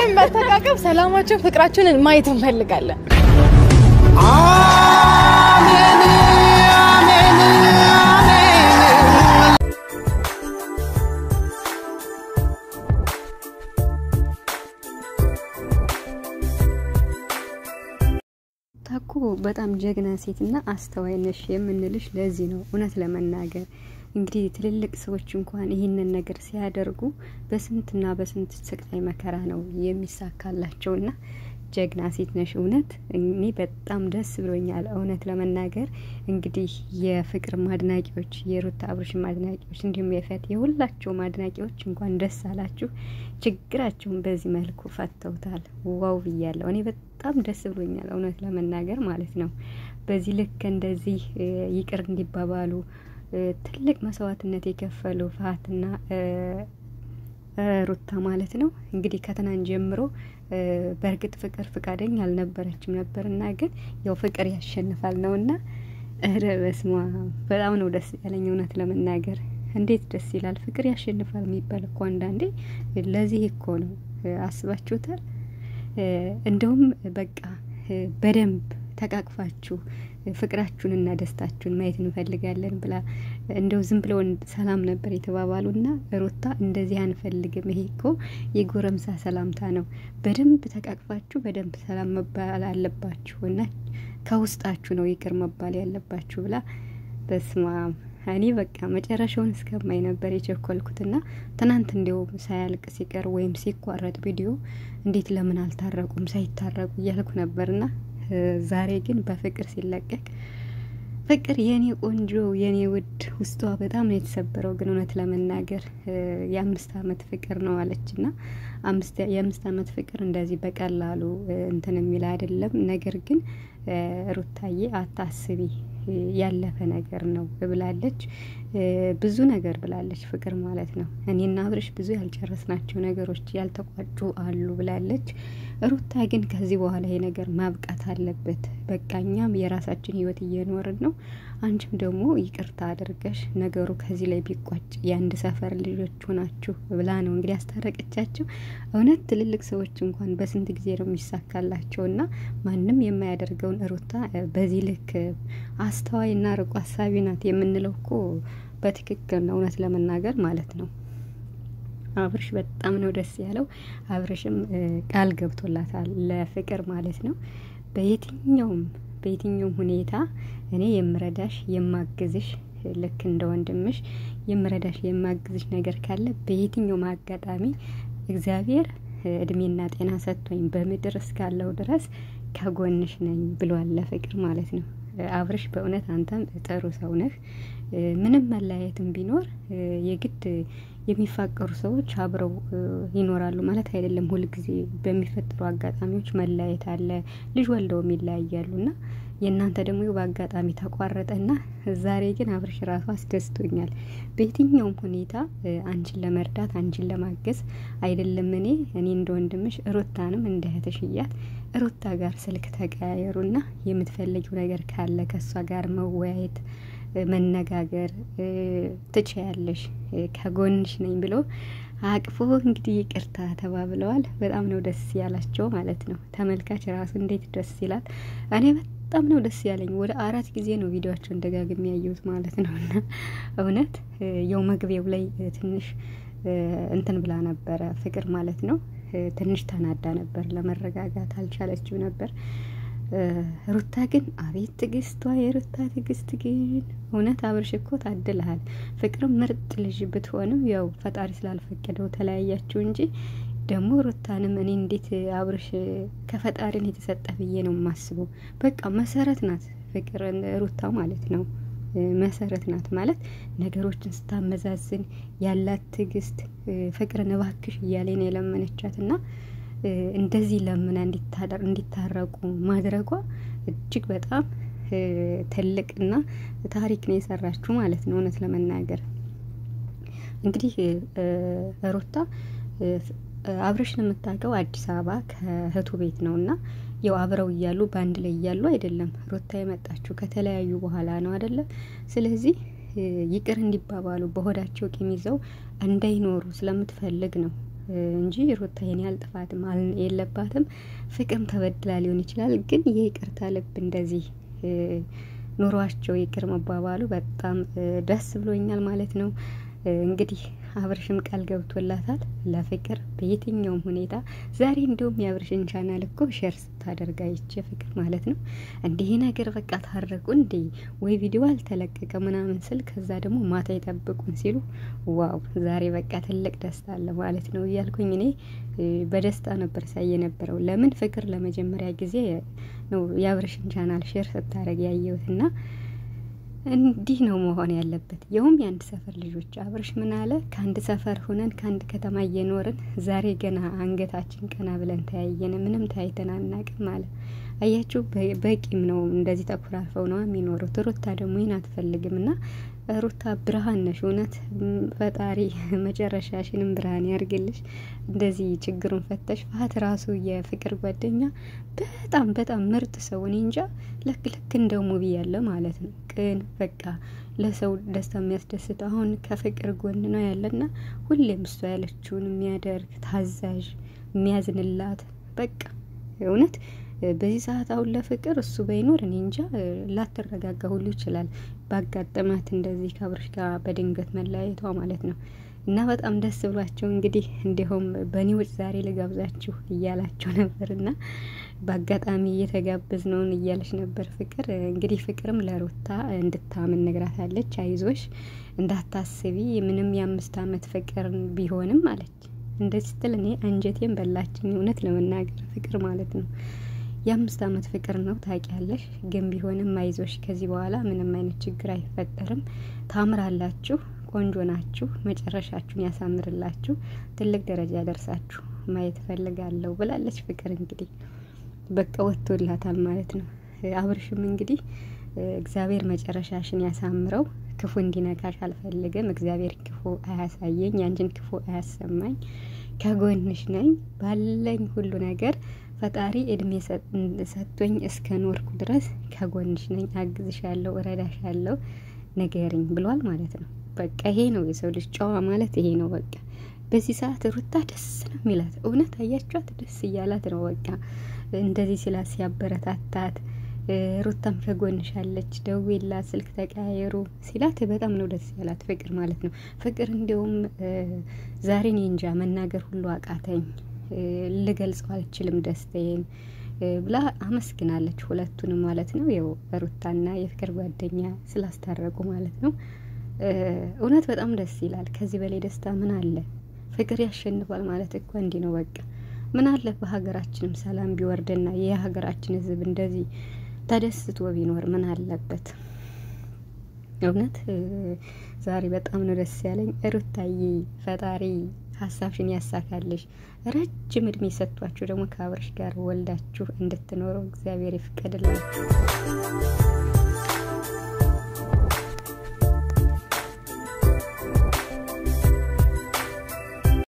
ያለምንም መተቃቀብ ሰላማችሁን፣ ፍቅራችሁን ማየት እንፈልጋለን። ታኩ በጣም ጀግና ሴትና አስተዋይ ነሽ የምንልሽ ለዚህ ነው። እውነት ለመናገር እንግዲህ ትልልቅ ሰዎች እንኳን ይህንን ነገር ሲያደርጉ በስንትና በስንት ስቃይ መከራ ነው የሚሳካላቸውና ጀግና ሴት ነሽ። እውነት እኔ በጣም ደስ ብሎኛል። እውነት ለመናገር እንግዲህ የፍቅር ማድናቂዎች፣ የሩታ አብርሽም አድናቂዎች እንዲሁም የፈት የሁላቸውም አድናቂዎች እንኳን ደስ አላችሁ። ችግራቸውን በዚህ መልኩ ፈተውታል። ዋው ብያለሁ። እኔ በጣም ደስ ብሎኛል። እውነት ለመናገር ማለት ነው። በዚህ ልክ እንደዚህ ይቅር እንዲባባሉ ትልቅ መስዋዕትነት የከፈሉ ፍሀትና ሩታ ማለት ነው። እንግዲህ ከትናንት ጀምሮ በእርግጥ ፍቅር ፍቃደኛ አልነበረችም ነበርና ግን ያው ፍቅር ያሸንፋል ነውና፣ ኧረ በስመ አብ በጣም ነው ደስ ያለኝ እውነት ለመናገር እንዴት ደስ ይላል። ፍቅር ያሸንፋል የሚባል እኮ አንዳንዴ ለዚህ እኮ ነው። አስባችሁታል? እንደውም በቃ በደንብ ተቃቅፋችሁ ፍቅራችሁንና ደስታችሁን ማየት እንፈልጋለን ብላ እንደው ዝም ብለው ሰላም ነበር የተባባሉና ሩታ እንደዚህ አንፈልግም፣ ይሄ እኮ የጎረምሳ ሰላምታ ነው፣ በደንብ ተቃቅፋችሁ በደንብ ሰላም መባል አለባችሁ እና ከውስጣችሁ ነው ይቅር መባል ያለባችሁ ብላ በስማ እኔ በቃ መጨረሻውን እስከማይ ነበር የቸኮልኩትና ትናንት እንዲያውም ሳያልቅ ሲቀር ወይም ሲቋረጥ ቪዲዮ እንዴት ለምን አልታረቁም ሳይታረቁ እያልኩ ነበርና ዛሬ ግን በፍቅር ሲለቀቅ ፍቅር የኔ ቆንጆ የኔ ውድ ውስጧ በጣም ነው የተሰበረው። ግን እውነት ለመናገር የአምስት አመት ፍቅር ነው አለችና የአምስት አመት ፍቅር እንደዚህ በቀላሉ እንትን የሚል አይደለም። ነገር ግን ሩታዬ አታስቢ ያለፈ ነገር ነው ብላለች። ብዙ ነገር ብላለች ፍቅር ማለት ነው። እኔና አብርሽ ብዙ ያልጨረስናቸው ነገሮች ያልተቋጩ አሉ ብላለች። ሩታ ግን ከዚህ በኋላ ይሄ ነገር ማብቃት አለበት። በቃ እኛም የራሳችን ህይወት እየኖርን ነው። አንቺም ደግሞ ይቅርታ አድርገሽ ነገሩ ከዚህ ላይ ቢቋጭ የአንድ ሰፈር ልጆች ሆናችሁ ብላ ነው እንግዲህ ያስታረቀቻቸው። እውነት ትልልቅ ሰዎች እንኳን በስንት ጊዜ ነው የሚሳካላቸው እና ማንም የማያደርገውን ሩታ በዚህ ልክ አስተዋይና ርቆ አሳቢ ናት የምንለው እኮ በትክክል ነው፣ እውነት ለመናገር ማለት ነው። አብርሽ በጣም ነው ደስ ያለው። አብርሽም ቃል ገብቶላታል ለፍቅር ማለት ነው። በየትኛውም በየትኛውም ሁኔታ እኔ የምረዳሽ የማግዝሽ ልክ እንደ ወንድምሽ የምረዳሽ የማግዝሽ ነገር ካለ በየትኛውም አጋጣሚ እግዚአብሔር እድሜና ጤና ሰጥቶኝ በምድር እስካለው ድረስ ከጎንሽ ነኝ ብሏል ለፍቅር ማለት ነው። አብርሽ በእውነት አንተም ጥሩ ሰው ነህ። ምንም መለያየትም ቢኖር የግድ የሚፋቀሩ ሰዎች አብረው ይኖራሉ ማለት አይደለም። ሁልጊዜ በሚፈጠሩ አጋጣሚዎች መለያየት አለ። ልጅ ወልደውም ይለያያሉ እና የእናንተ ደግሞ በአጋጣሚ ተቋረጠና ዛሬ ግን አብርሽ ራሱ አስደስቶኛል። በየትኛውም ሁኔታ አንቺን ለመርዳት አንቺን ለማገዝ አይደለም እኔ እኔ እንደ ወንድምሽ ሩታንም እንደ እህትሽ እያት ሩታ ጋር ስልክ ተቀያየሩና የምትፈልጊው ነገር ካለ ከእሷ ጋር መወያየት መነጋገር ትችያለሽ፣ ከጎንሽ ነኝ ብሎ አቅፎ እንግዲህ ይቅርታ ተባብለዋል። በጣም ነው ደስ ያላቸው ማለት ነው። ተመልካች ራሱ እንዴት ደስ ይላል። እኔ በጣም ነው ደስ ያለኝ። ወደ አራት ጊዜ ነው ቪዲዮቸውን ደጋግሜ ያየሁት ማለት ነው። እና እውነት የው መግቢያው ላይ ትንሽ እንትን ብላ ነበረ ፍቅር ማለት ነው። ትንሽ ተናዳ ነበር፣ ለመረጋጋት አልቻለችው ነበር። ሩታ ግን አቤት ትዕግስቷ! የሩታ ትዕግስት ግን እውነት አብርሽ እኮ ታድልሃል። ፍቅርም ምርጥ ልጅ ብትሆንም ያው ፈጣሪ ስላልፈቀደው ተለያያችሁ እንጂ ደግሞ ሩታንም እኔ እንዴት አብርሽ ከፈጣሪን የተሰጠ ብዬ ነው የማስበው። በቃ መሰረት ናት ፍቅር ሩታ ማለት ነው። መሰረት ናት ማለት ነገሮችን ስታመዛዝን ያላት ትዕግስት ፍቅርን እባክሽ እያለ ነው የለመነቻት እና እንደዚህ ለምና እንዲታረቁ ማድረጓ እጅግ በጣም ትልቅና ታሪክ ነው የሰራችው ማለት ነው። እውነት ለመናገር እንግዲህ ሩታ አብረሽን የምታውቀው አዲስ አበባ ከእህቱ ቤት ነው እና ያው አብረው እያሉ በአንድ ላይ እያሉ አይደለም ሩታ የመጣችው ከተለያዩ በኋላ ነው አይደለም። ስለዚህ ይቅር እንዲባባሉ በሆዳቸው ቂም ይዘው እንዳይኖሩ ስለምትፈልግ ነው እንጂ ሩታ ይሄን ያህል ጥፋትም የለባትም። ፍቅርም ተበድላ ሊሆን ይችላል። ግን የይቅርታ ልብ እንደዚህ ኑሯቸው ይቅር መባባሉ በጣም ደስ ብሎኛል ማለት ነው። እንግዲህ አብርሽም ቃል ገብቶላታል ለፍቅር በየትኛውም ሁኔታ። ዛሬ እንዲሁም የአብርሽን ቻናል እኮ ሼር ስታደርጋ ይቼ ፍቅር ማለት ነው እንዲህ ነገር በቃ ታረቁ እንዴ ወይ ቪዲዮ አልተለቀቀ ምናምን ስል ከዛ ደግሞ ማታ ይጠብቁን ሲሉ ዋው ዛሬ በቃ ትልቅ ደስታ አለ ማለት ነው እያልኩኝ እኔ በደስታ ነበር ሳይ የነበረው። ለምን ፍቅር ለመጀመሪያ ጊዜ ነው የአብርሽን ቻናል ሼር ስታደርግ ያየሁትና እንዲህ ነው መሆን ያለበት። የውም የአንድ ሰፈር ልጆች አብርሽ ምን አለ? ከአንድ ሰፈር ሁነን ከአንድ ከተማ እየኖርን ዛሬ ገና አንገታችን ቀና ብለን ተያየን፣ ምንም ታይተን አናቅም አለ። አያችሁ፣ በቂም ነው። እንደዚህ ተኮራርፈው ነው የሚኖሩት። ሩታ ደግሞ ይህን አትፈልግም እና ሩታ ብርሃን ነሽ። እውነት ፈጣሪ መጨረሻሽንም ብርሃን ያርግልሽ። እንደዚህ ችግሩን ፈተሽ ፋት ራሱ የፍቅር ጓደኛ በጣም በጣም ምርጥ ሰው እኔ እንጃ ልክ ልክ እንደ ሙቢ ያለ ማለት ነው። ቅን በቃ ለሰው ደስታ የሚያስደስት አሁን ከፍቅር ጎን ነው ያለና ሁሌም እሷ ያለችውን የሚያደርግ ታዛዥ፣ የሚያዝንላት በቃ እውነት በዚህ ሰዓት አሁን ለፍቅር እሱ በይኖር እኔ እንጃ ላትረጋጋ ሁሉ ይችላል። ባጋጠማት እንደዚህ ከአብርሽ ጋር በድንገት መለያየቷ ማለት ነው። እና በጣም ደስ ብሏቸው እንግዲህ እንዲሁም በኒውጭ ዛሬ ልጋብዛችሁ እያላቸው ነበር እና በአጋጣሚ እየተጋበዝ ነውን እያለች ነበር ፍቅር። እንግዲህ ፍቅርም ለሩታ እንድታምን ነግራታለች። አይዞሽ እንዳታስቢ ምንም የአምስት አመት ፍቅር ቢሆንም አለች። እንደዚህ ስትል እኔ አንጀቴን በላችኝ እውነት ለመናገር ፍቅር ማለት ነው የአምስት አመት ፍቅር ነው ታውቂያለሽ። ግን ቢሆንም አይዞሽ፣ ከዚህ በኋላ ምንም አይነት ችግር አይፈጠርም። ታምራላችሁ፣ ቆንጆ ናችሁ፣ መጨረሻችሁን ያሳምርላችሁ፣ ትልቅ ደረጃ ደርሳችሁ ማየት ፈልጋለሁ ብላለች ፍቅር። እንግዲህ በቃ ወጥቶላታል ማለት ነው። አብርሽም እንግዲህ እግዚአብሔር መጨረሻሽን ያሳምረው፣ ክፉ እንዲነካሽ አልፈልግም፣ እግዚአብሔር ክፉ አያሳየኝ፣ ያንቺን ክፉ አያሰማኝ፣ ከጎንሽ ነኝ ባለኝ ሁሉ ነገር ፈጣሪ እድሜ ሰጥቶኝ እስከ ኖርኩ ድረስ ከጎንሽ ነኝ፣ አግዝሻለሁ፣ እረዳሻለሁ፣ ንገሪኝ ብሏል ማለት ነው። በቃ ይሄ ነው የሰው ልጅ ጨዋ ማለት ይሄ ነው። በቃ በዚህ ሰዓት ሩታ ደስ ነው የሚላት እውነት አያችኋት፣ ደስ እያላት ነው። በቃ እንደዚህ ሲላት ሲያበረታታት፣ ሩታም ከጎንሻለች፣ ደውዪላት፣ ስልክ ተቀያየሩ ሲላት በጣም ነው ደስ ያላት ፍቅር ማለት ነው። ፍቅር እንዲሁም ዛሬ እኔ እንጃ መናገር ሁሉ አቃተኝ ልገልጸው አልችልም ደስታዬን ብላ አመስግናለች። ሁለቱንም ማለት ነው ያው ሩታና የፍቅር ጓደኛ ስላስታረቁ ማለት ነው። እውነት በጣም ደስ ይላል። ከዚህ በላይ ደስታ ምን አለ? ፍቅር ያሸንፋል ማለት እኮ እንዲህ ነው። በቃ ምን አለ በሀገራችንም ሰላም ቢወርድና የሀገራችን ሕዝብ እንደዚህ ተደስቶ ቢኖር ምን አለበት? እውነት ዛሬ በጣም ነው ደስ ያለኝ። ሩታዬ ፈጣሪ ሀሳብሽን ያሳካልሽ። ረጅም እድሜ ሰጥቷችሁ ደግሞ ከአብርሽ ጋር ወልዳችሁ እንድትኖረው እግዚአብሔር ይፍቀድላችሁ።